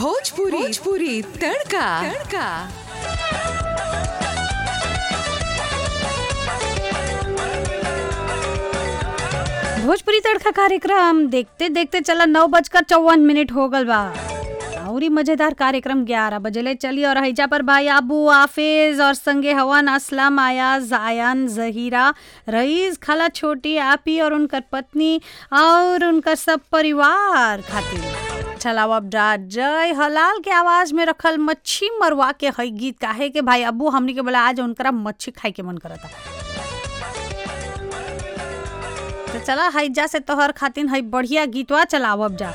भोजपुरी भोजपुरी तड़का तड़का भोजपुरी तड़का कार्यक्रम देखते देखते चला नौ बजकर चौवन मिनट हो गल बा और ही मजेदार कार्यक्रम ग्यारह बजेले चली और हैजा पर भाई आबू आफिज और संगे हवन असलम आयाज आयन जहीरा रईस खाला छोटी आपी और उनकर पत्नी और उनकर सब परिवार खातिर चलाओ अब डा जय हलाल के आवाज में रखल मच्छी मरवा के हई गीत काहे के भाई अबू हमनी के बोला आज उनकरा मच्छी खाए के मन करता तो चला हैजा से तोहर खातिन है बढ़िया गीतवा चलाओ अब जा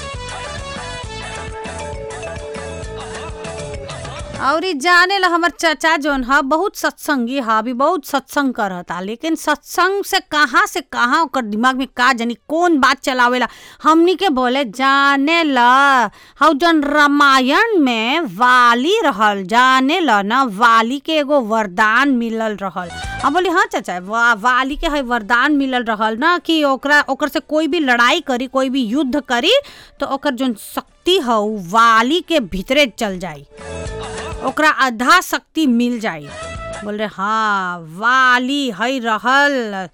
और ई जाने ला हमर चाचा जोन ह बहुत सत्संगी ह अभी बहुत सत्संग करता लेकिन सत्संग से कहाँ से कहाँ ओकर दिमाग में का जानी कौन बात चलावेला हमनी के बोले जाने ला हौ जन रामायण में वाली रहल जाने ला ना वाली के एगो वरदान मिलल रहल हम बोली हाँ चाचा वा, वाली के है वरदान मिलल रहल ना कि ओकरा ओकर से कोई भी लड़ाई करी कोई भी युद्ध करी तो ओकर जोन शक्ति ह उ वाली के भीतरे चल जाई ओकरा आधा शक्ति मिल जाई बोल रहे हाँ वाली है रहल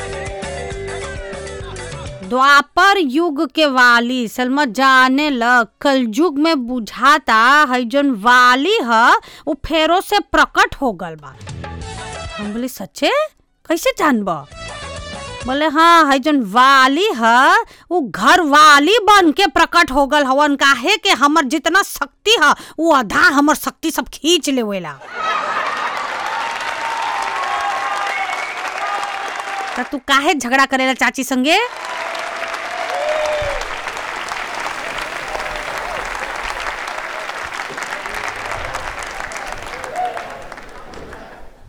द्वापर युग के वाली सलमा जाने ल कलयुग में बुझाता है जोन वाली ह उ फेरो से प्रकट हो गल बा हम बोले सच्चे कैसे जानब बोले हाँ है जोन वाली ह उ घर वाली बन के प्रकट हो गल हवन काहे के हमर जितना शक्ति ह उ आधा हमर शक्ति सब खींच लेवेला त तू काहे झगड़ा करेला चाची संगे